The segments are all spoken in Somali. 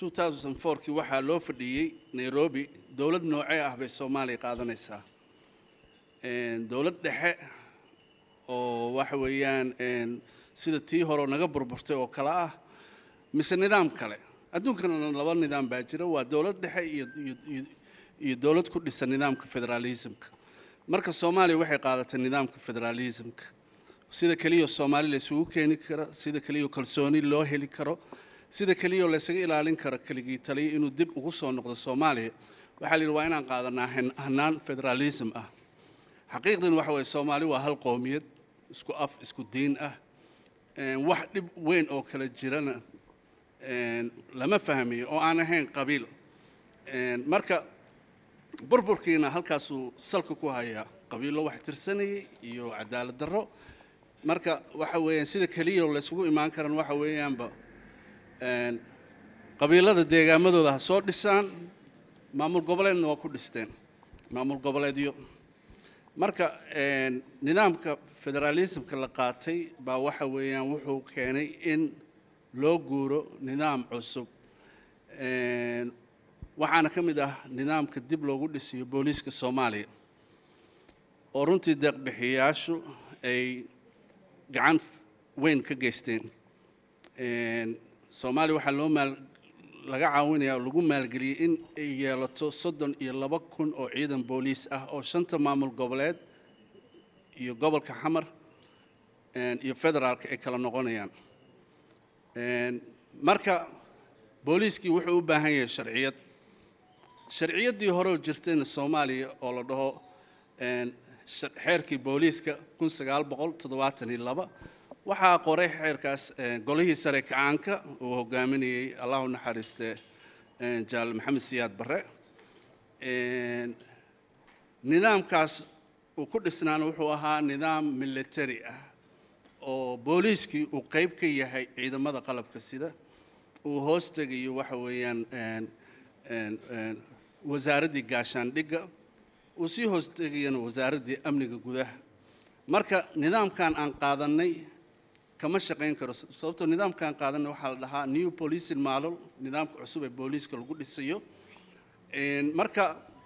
2004kii waxaa loo fadhiyey nairobi dowlad noocee ah bay soomaaliya qaadanaysaa dowlad dhexe oo waxa weeyaan sida tii hore naga burburtay oo kale ah mise nidaam kale adduunkana laba nidaam baa jira waa dowlad dhexe iyo iyo iyo dowlad ku dhisan nidaamka federaalismka marka soomaaliya waxay qaadatay nidaamka federaalismka sida keliya soomaali la isugu keeni karo sida keliya kalsooni loo heli karo sida keliya laysaga ilaalin karo keligii taliya inuu dib ugu soo noqdo soomaaliya waxaa la yidhi waa inaan qaadanaa hanaan federaalism ah xaqiiqdan waxa weeye soomaali waa hal qowmiyad isku af isku diin ah wax dhib weyn oo kala jirana lama fahmiyo oo aan ahayn qabiil marka burburkiina halkaasuu salka ku hayaa qabiillo wax tirsanayay iyo cadaalad darro marka waxa weeyaan sida keliya laysugu imaan karan waxa weeyaanba qabiilada deegaamadooda ha soo dhisaan maamul goboleedna waa ku dhisteen maamul goboleedyo marka nidaamka federaalismka la qaatay baa waxa weeyaan wuxuu keenay in loo guuro nidaam cusub waxaana ka mid ah nidaamka dib loogu dhisiyo booliiska soomaaliya oo runtii deeqbixiyayaashu ay gacan weyn ka geysteen soomaaliya waxaa loo maal laga caawinaya oo lagu maalgeliyey in ay yeelato soddon iyo laba kun oo ciidan booliis ah oo shanta maamul goboleed iyo gobolka xamar iyo federaalka ay kala noqonayaan marka booliiskii wuxuu u baahan yahay sharciyad sharciyaddii hore oo jirtayna soomaaliya oo la dhaho xeerkii booliiska kun sagaal boqol toddobaatan iyo laba waxaa qoray xeerkaas golihii sare kacaanka uu hogaaminayey allahu naxariiste jaal maxamed siyaad barre nidaamkaas uu ku dhisnaana wuxuu ahaa nidaam military ah oo booliiskii uu qayb ka yahay ciidamada qalabka sida uu hoos tegayo waxa weeyaan wasaaraddii gaashaandhigga uu sii hoos tegayana wasaaraddii amniga gudaha marka nidaamkan aan qaadannay kama shaqayn karo sababtoo nidaamkan qaadanay waxaa la dhahaa new policing model nidaamka cusub ee booliiska lagu dhisayo marka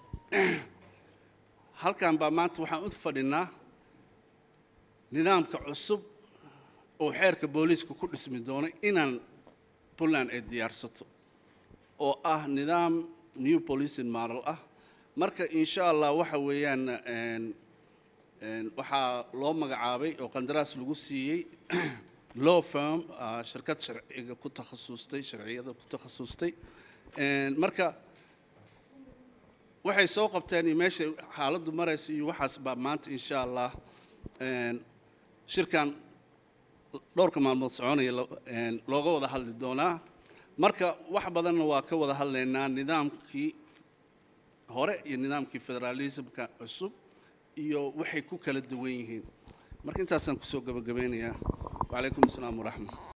halkan baa maanta waxaan u fadhinaa nidaamka cusub oo xeerka booliiska ku dhismi doono inaan puntland ay diyaarsato oo ah nidaam new policing model ah marka insha allah waxa weeyaan waxaa loo magacaabay oo qandaraas lagu siiyey law firm shirkad sharciga ku takhasustay sharciyada ku takhasustay marka waxay soo qabteen iyo meeshay xaaladdu maraysa iyo waxaas baa maanta insha allah shirkan dhowrka maalmood soconaya looga wada hadli doonaa marka wax badanna waa ka wada hadlaynaa nidaamkii hore iyo nidaamkii federaalismka cusub iyo waxay ku kala duwan yihiin marka intaasaan kusoo gabagabeynayaa wacalaykum asalaam waraxmat